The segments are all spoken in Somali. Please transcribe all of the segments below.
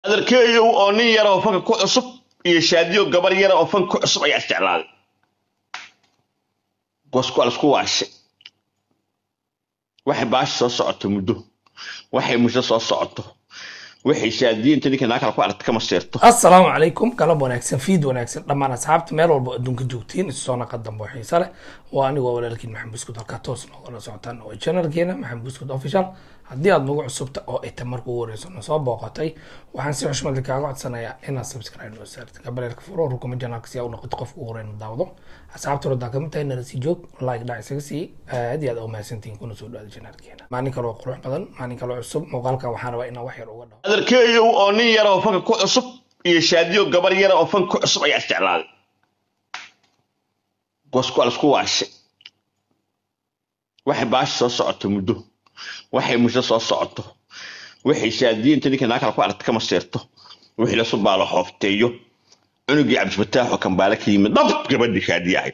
adarkeeyow oo nin yara oo fanka ku cusub iyo shaadiyo gabar yara oo fanka ku cusub ayaa isjeclaaday goosku alisku waashay waxay baashi soo socoto muddo waxay musho soo socoto waxay shaadiyinta ninka naa kale ku aragta kama seerto asalaamu calaykum galab wanaagsan fiid wanaagsan dhammaan asxaabta meel walba adduunka joogtiin isu soo naqa dambe oo xiise leh waa anigoo walaalkiin maxamed buskud halkaa toos noogala socotaan oo channelkeena maxamed buskud official haddii aad nagu cusubta oo ita marka ugu horeyso na soo booqatay waxaan si xushmad leh kaaga codsanayaa inaad subscribe noo saartid gabaleelka furo rukuma janaalka si aa u noqoto qofka ugu horeyn daawdo asxaabta rodaa kamid tahay nala sii joog like dhac isaga sii aad iyo aad u mahadsantihiin kuna soo dhawaada channelkeena maalin kaloo qurux badan maalin kaloo cusub muuqaalkan waxaan rabaa inaan wax yar uga dhawo adarkeeyow oo nin yara oo fanka ku cusub iyo shaadiyo gabar yara oo fanka ku cusub ayaa isjeclaaday goosku alisku waashay waxay baashi soo socoto muddo waxay musho soo socoto waxay shaadiyinta ninka naa kale ku aragta kama seerto wixii la subaalo xoofteeyo cunugii cabdifataax oo kambaale ka yimid dhab gabadhii shaadiye ahayd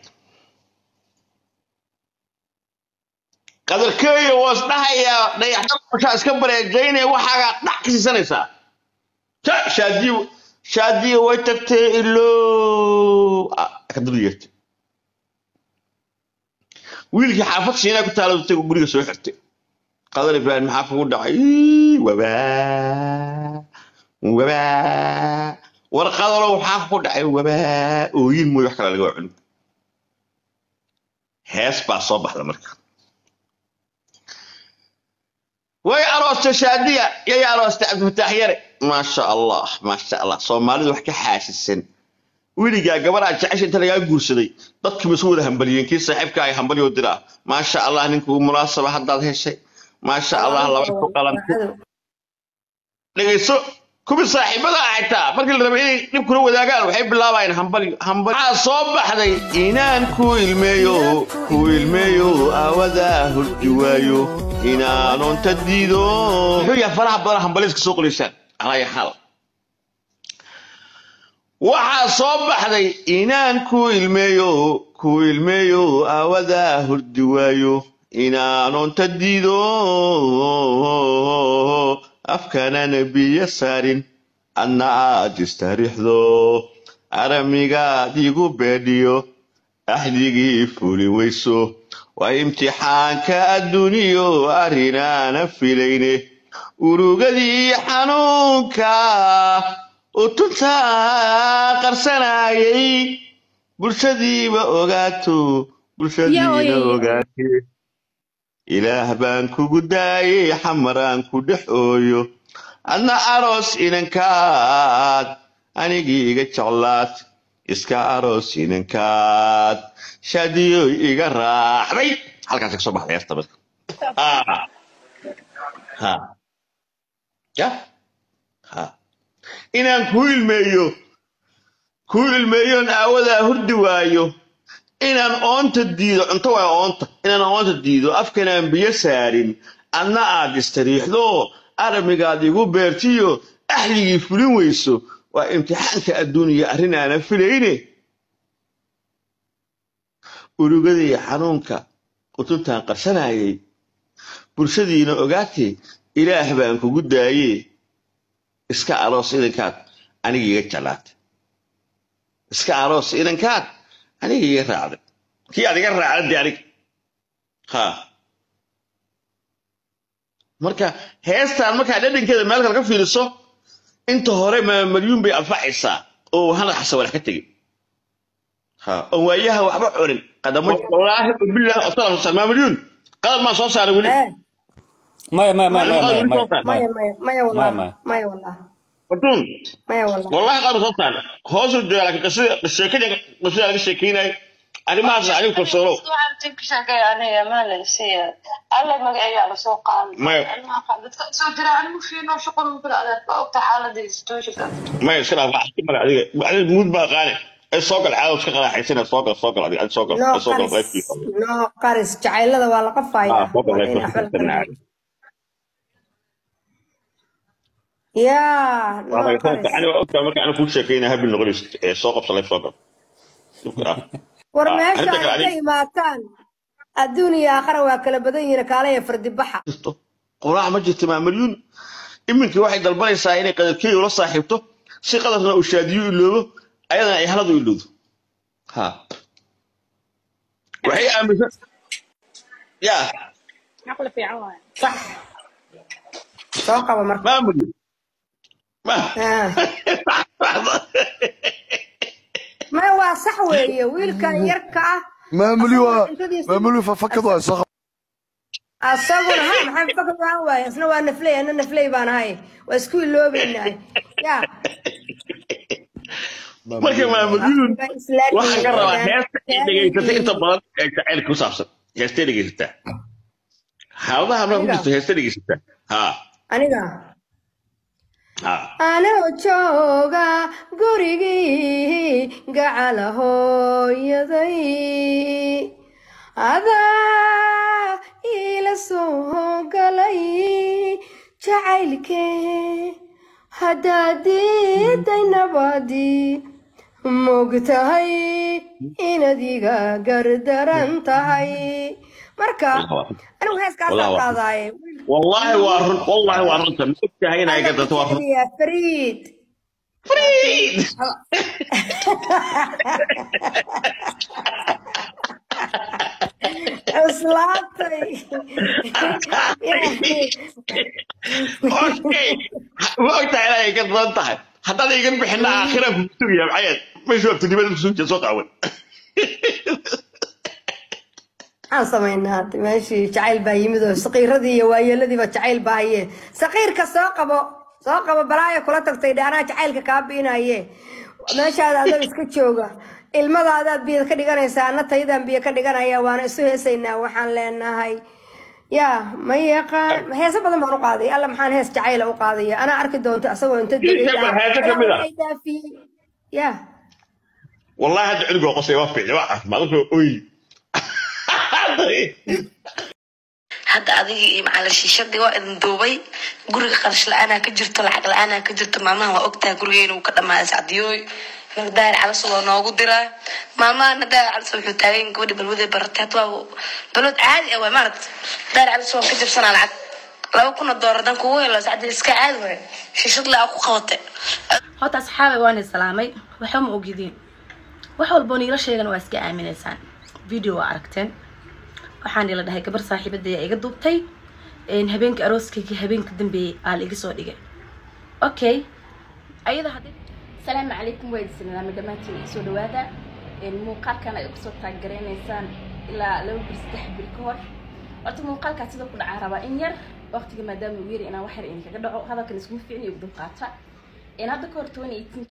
qadarkeeyo waa isdhahayaa dhayaxdashaa iska bareejaynaya waxaagaa dhac ka siisanaysaa ta shaadiyo shaadiyo way tagtee ilo kadaba yeertay wiilkii xaafad siinaa ku taala tag guriga soo xirtay qadar ibraahim maxaa kugu dhacay Ii, wabaa wabaa war qadarow maxaa kugu dhacay wabaa ooyin mooy wax kale laga waa cunug hees baa soo baxda marka way aroostay shaadiya yay aroostay cabdifataax yare maasha allah maasha allah soomaalidu wax ka xaasisan weligaa gabaraa jecesha inta lagaa guursaday dadkiiba isu wada hambaliyeen kii saaxiibka ay hambalyo diraa maasha allah ninkuu munaasaba haddaad heshay maasha allah laba ku qalantay dhegayso kuwii saaxiibada ah xitaa markii la rabay inay dhib kula wadaagaan waxay bilaabayeen hambalyo hambal waxaa soo baxday inaan ku ilmeeyo ku ilmeeyo aawadaa hurdi waayo inaanon ta diido muxuu yahay faraha badan hambaliska soo qoraysaan alaya xal waxaa soo baxday inaan ku ilmeeyo ku ilmeeyo aawadaa hurdi waayo inaanon ta diido afkanana biyo saarin adna aad istariixdo aramigaad igu beedhiyo axdigii fuli weyso waa imtixaanka adduuniyo arrinaana filayne urugadii xanuunka utunta qarsanayay bulshadiiba ogaato bulshadiina ogaate ilaah baan kugu daayey xamaraan ku dhex ooyo adna aroos inankaad anigii iga jeclaad iska aroos inankaad shaadiyoy iga raacday halkaas ka soo baxday heesta marka Ah. ha ya ha inaan ku ilmeeyo ku ilmeeyoon aawadaa hurdi waayo inaan oonta diido cunto waa oonta inaan oonta diido afkanaan biyo saarin adna aad istariixdo aramigaad igu beertiyo axdigii fulin weyso waa imtixaanka adduuniya arrin aanan filayne urugadii xanuunka utuntaan qarsanayay bulshadiina ogaatee ilaah baan kugu daaye iska aroos idankaad aniga iga jeclaatay iska aroos idankaad aniga iga raacday kii aad iga raacday dee aniga ha marka heestaan markaa dhadhankeeda meel kale ka fiiriso inta hore maamalyuun bay anfacaysaa oo hana xasawalax ka tegin ha oo waayaha waxba cunin qadamo wallaahi bilaahi asala soo maamalyuun qadar maan soo saaray weli maya maya maya maya Qadar maya weli soo maya saaray maya maya maya maya wallah maya maya wallah fartuun maya wallah wallahi qadar soo saaray hoosuu jooga laakiin qisada sheekada qisada laga sheekeynayo arrimahaas adigu kalsoonow maya maya iska dhaaf wax mara adiga adiga muud baa qaane ee soo gal caado iska qaraaxaysana soo gal soo gal adiga adiga soo gal noo soo gal qaris qaybtiisa noo qaris jacaylada waa la ah qafayaa soo gal waa in qaybtiisa waxba la nacam yaa waa noo laga soo qaris ani waa ogtaa marka aan kuu sheekeynaa habil noqonayso ee soo qabsa live soo gal ah war ah meesha arrinta kale ay ka adiga imaataan adduun iyo aakhara waa kala badan yihiin kaalaya fardi baxa jirto quraac ma jirto maamalyuun iminkii waxay dalbanaysaa inay qadarkeedu la saaxiibto si qadarna uu shaadiyo iloobo ayadana ay haladu ilowdo ha waxay aaminsan ya caqli fiican waaye sax soo qaba marka maamuli ma Ah. maya waa sax weeye wiilkan yarka ah maamuli waa Cuntadiisa- maamuli fafakad waa soo asaguna ha maxay fakad waan waaye isna waa nafley ana nafley baan ahay waa isku iloobaynahay ya marka maamuliyuun waxaan ka rabaa heesta ay dhegaysatay inta badan ee jacaylka ku saabsan heestay dhegaysataa xaaladaha markaa ku jirto heestay dhegaysataa ha aniga ha anoo jooga gurigii gacala hooyaday adaa iila soo galay jacaylkee haddaad diiday nabadii mogtahay inaad iga gardaran tahay marka anigu heeskaasaan Wallah, waa- qaadaaye wallaahi waa run wallaahi waa runta ma ogtahay inay ka darto waa run Ya Fariid Friid! islaantay okay ma ogtahay inay ka daran tahay haddaan igan bixina aakhira ku sugaya maxayd meeshu abtinimada ku sugiya soo qaawan maxaan samaynaa hadda meeshii jacayl baa yimid oo saqiiradii iyo waayeeladiiba jacayl baa haye saqiirka soo qabo soo qabo balaayo kula tagtay dhe anaa jacaylka kaa biinaye meeshaada adoo iska jooga ilmadaadaad biyo ka dhiganaysaa ana taydaan biyo ka dhiganaya waana isu heesaynaa waxaan leenahay ya ma yaqaan heese badan baan u qaaday alla maxaan hees jacayla u qaadaya anaa arki doonto asagoo inta Heese ba- heese ka mid ah. daafiyey ya wallaahi hadda cunugoo qosay waa fiicni waa caafimaad wuxuu oy hadda adigii iyo macalin shiishadii waa idin duubay guriga qarash la-aanaa ka jirto lacag la-aanaa ka jirto maalmahan waa ogtaha gurigeena uu ka dhamaaday sacdiyooy mar daahir calas waa noogu diraa maalmahana daahir calas wuxuu taagan gabadhi balwadee baratay hadda waa balwad caadi ah waay maaragt daahir calas waan ka jabsanaa lacag laba kuna doolar haddaan kugu helo sacdii iska caadi waay shiishad la ku qabatay horta asxaabay waan islaamay waxba ma ogidin wax walboo niila sheegan waa iska aaminaysaan video waa aragteen waxaan ila dhahay gabar saaxiibadaya iga duubtay een, habeenka arooskayga habeenka dambeeyey aa la iga soo dhigay okay ayada hadday asalaamu calaykum waa idin salaamay dhammaantiin soo dhawaada Een, muuqaalkan ay kusoo taaggaraynaysaan ilaa laba bir saddex bir ka hor horta muuqaalkaas sida ku dhacaa rabaa in yar waqtiga maadaama uu yari inaan wax yar idinkaga dhaco hadalkan iskuma fiicin iyo dulqaata Een, hadda ka hor 2018